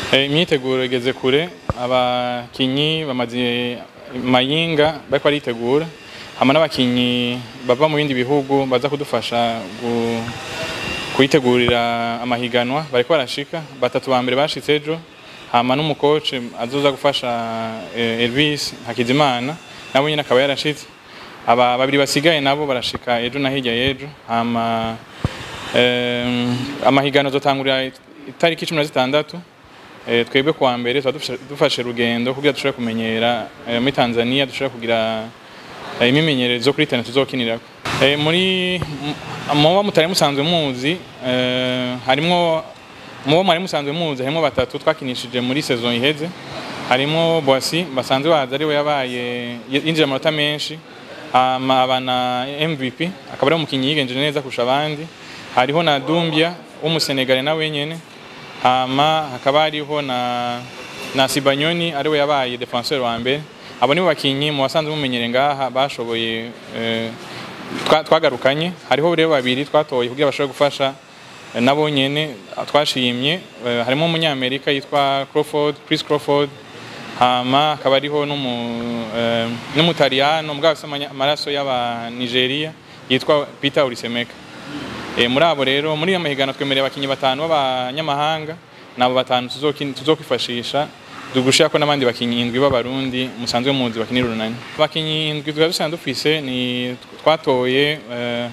Eh, imyiteguro igeze kure abakinyi bamaze mayinga bariko baritegura hama n'abakinyi bava mu bindi bihugu baza kudufasha gu- kuyitegurira amahiganwa bariko barashika batatu ba mbere bashitse ejo hama n'umukoci azoza gufasha eh, Elvis Hakizimana nabo nyine akaba yarashitse aba babiri basigaye nabo barashika ejo na hirya y'ejo hama em, amahiganwa azotangurira itariki cumi na zitandatu Eh, twebwe kuwa mbere tuba dufashe- dufashe urugendo kugira dushobore kumenyera eh, muri Tanzania dushobore kugira eh, imimenyerezo kuri internet tuzokinirako Eh, muri m- muba mutari musanzwe muzi eh, harimwo mubo mwari musanzwe muzi harimwo batatu twakinishije muri saison iheze harimwo Boissy basanzwe bazi ariwe yabaye yinjira amanota menshi hama aba na MVP akaba ari umukinnyi yigenje neza kurusha abandi hariho na Dumbia w'umusenegale nawe nyene hama hakaba hariho na na Sibanyoni ariwe yabaye defenseur wa mbere abo nibo bakinyi mu basanzwe mumenyere ngaha bashoboye eh, twa- twagarukanye hariho rero babiri twatoye kugira bashobore gufasha eh, nabo nyene twashimye eh, harimo umunyamerika yitwa Crawford Chris Crawford hama hakaba hariho n'umu- eh, n'umutaliyano mugabo afise amanya- amaraso y'aba Nigeria yitwa Peter Urisemeka Eh, muri abo rero muri iyo mahiganwa twemereye abakinyi batanu b'abanyamahanga nabo batanu tuzokin- tuzokwifashisha dugushirako n'abandi bakinyi indwi b'abarundi musanzwe muzi bakinira urunani abakinyi indwi tukaba dusanzwe dufise ni twatoye eh,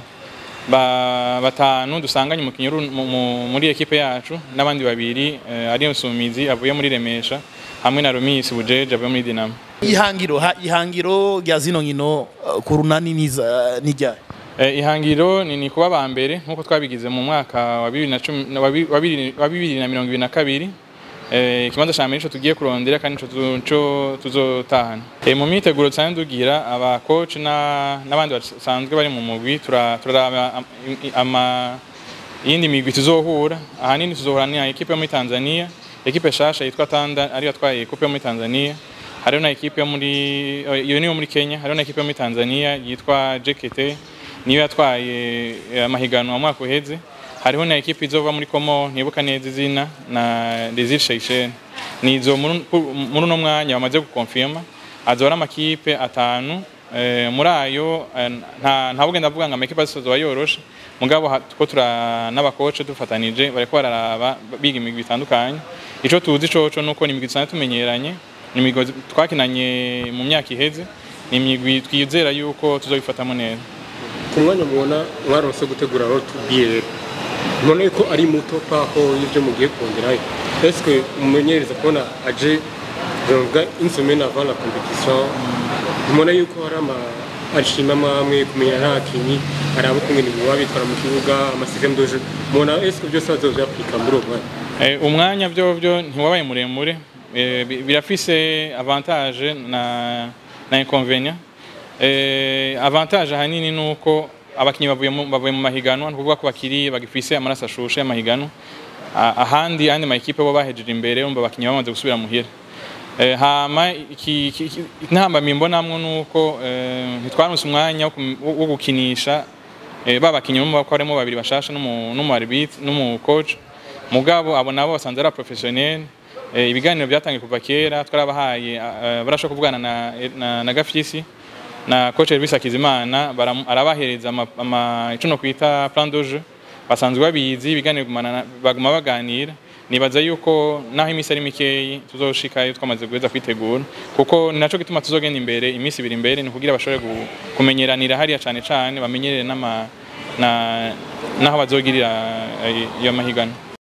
ba, batanu dusanganye umukinyi uru- mu- mu- muri ekipe yacu n'abandi babiri eh, ari Nsumizi avuye muri Remesha hamwe na Romis Bujeje avuye muri Dinamo ihangiro ha- ihangiro rya zino nkino uh, ku runani niza nijya Eh, ihangiro ni, ni kuba ba mbere nk'uko twabigize mu mwaka wa bibiri na cumi- na- wa bi- wa bibiri- wa bibiri na mirongo ibiri na kabiri Eh, ikibanza ca mbere nico tugiye kurondera kandi nico tuzo- nico tuzotahana Eh, mu myiteguro dusanzwe tugira aba coach na n'abandi basanzwe bari mu mugwi tura- turaraba am- i- ama iyindi migwi tuzohura ahanini tuzohura ni ekipe yo muri Tanzania ekipe shasha yitwa Tanda ariyo atwaye ekipe yo muri Tanzania hariho na ekipe yo muri eh, iyo niyo muri Kenya hariho na ekipe yo muri Tanzania yitwa JKT niyo yatwaye eh, amahiganwa mu mwaka uheze hariho na ekipe izova muri Komo ntibuka neza izina na Desir Sheikhen nizo muri muri uno mwanya bamaze gukonfirma azora amakipe atanu eh, muri ayo eh, nta nta bugenda avuga ngo amakipe azoba yoroshe mugabo ha- ko tura n'abakoce dufatanije bariko bararaba biga imigwi itandukanye ico tuzi coco nuko ni imigwi dusanzwe tumenyeranye ni imigwi twakinanye mu myaka iheze ni imigwi twizera yuko tuzobifatamo neza ku mwanya mubona mwaronse gutegura road to BL mubona yuko ari muto paho y'ibyo mugiye kongerayo eske umumenyereza kubona aje bavuga une semaine avant la compétition mubona yuko hari ama ashima amwe kumenya n'abakinyi araba ukungene baba bitwara mu kibuga amasystem de jeu mubona eske byose bazovyapurika muri uwo mwanya Eh, umwanya vyovyo ntiwabaye muremure Eh, bi- birafise avantage na na inconvénient eh, avantage ahanini nuko abakinyi bavuye mu bavuye mu mahiganwa ni ukuvuga ko bakiri bagifise amaraso ashushe y'amahiganwa Ah, ahandi andi ma equipe bo bahejeje imbere umva abakinyi bamaze gusubira muhira Eh, hama iki- iki- iki- intambamyi mbonamwo nuko eh, ntitwaronse umwanya wo kum- wo wo gukinisha eh, ba bakinyi bo ko harimo babiri bashasha n'umu n'umu arbitre n'umu coach mugabo abo nabo basanze ari professionnel eh, ibiganiro byatangiye kuva kera twarabahaye eh, barashobora kuvugana na, na, na Gafyisi na coach Elvis Hakizimana baram- arabahereza ama, ama ico no kwita plan de jeu basanzwe babizi ibiganiro gumana na- baguma baganira nibaza yuko naho imisi ari mikeyi tuzoshikayo twamaze guheza kwitegura kuko ni naco gituma tuzogenda imbere imisi ibiri imbere ni kugira bashobore gu- kumenyeranira hariya cane cane bamenyerere n'ama na naho bazogirira eh, iyo mahiganwa